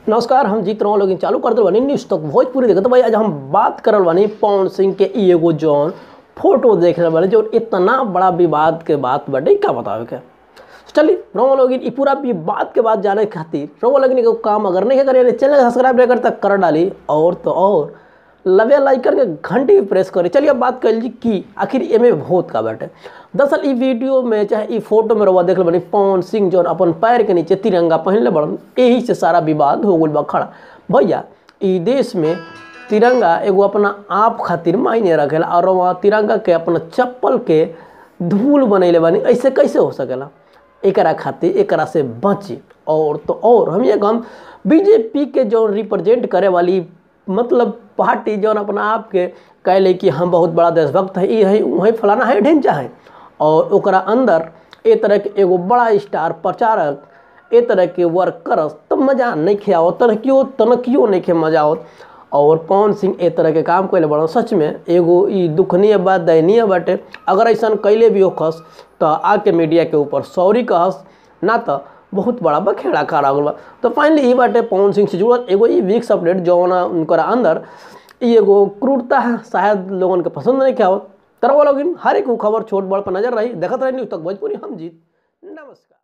नमस्कार हम जीत रहा लोग चालू कर दिल बानी न्यूज तक भोजपुरी देखत भाई आज हम बात करल बानी पवन सिंह के ई एगो जौन फोटो देख रहे बानी जो इतना बड़ा विवाद के बात बाटे का बतावे के चलिए रोमा लोगिन ई पूरा विवाद के बात जाने खातिर रोमा लोगिन एगो काम अगर नहीं करे चैनल सब्सक्राइब नहीं करता कर डाली और तो और लवे लाइकन के घंटी भी प्रेस करी चलिए अब बात कर ली कि आखिर एमे भूत का बाटे दरअसल ई वीडियो में चाहे ई फोटो में रवा देख बनी पवन सिंह जौन अपन पैर के नीचे तिरंगा पहनले बड़न यही से सारा विवाद हो गल बा खड़ा भैया ई देश में तिरंगा एगो अपना आप खातिर मायने रखेला और वहाँ तिरंगा के अपना चप्पल के धूल बनैले बानी ऐसे कैसे हो सकेला एकरा खातिर एकरा से बची और तो और हम ये हम बीजेपी के जो रिप्रेजेंट करे वाली मतलब पार्टी जौन अपना आप के कहले कि हम बहुत बड़ा देशभक्त है ये है वही फलाना है ढेंचा है और ओकरा अंदर ए तरह के एगो बड़ा स्टार प्रचारक ए तरह के वर्क करस तब मजा नहीं खियावत तनकियो तनकियो नहीं खे मजा आवत और पवन सिंह ए तरह के काम कैले बड़ा सच में एगो ई दुखनीय बात दयनीय बाटे अगर ऐसा कैले भी होखस तो आके मीडिया के ऊपर सॉरी कहस ना तो बहुत बड़ा बखेड़ा खड़ा हो बा तो फाइनली ई बाटे पवन सिंह से जुड़ल एगो ई वीक्स अपडेट जौन उनकर अंदर ई एगो क्रूरता है शायद लोगन के पसंद नहीं क्या तरवा लोगिन हर एक खबर छोट बड़ पर नजर रही देखत रही न्यूज तक भोजपुरी हम जीत नमस्कार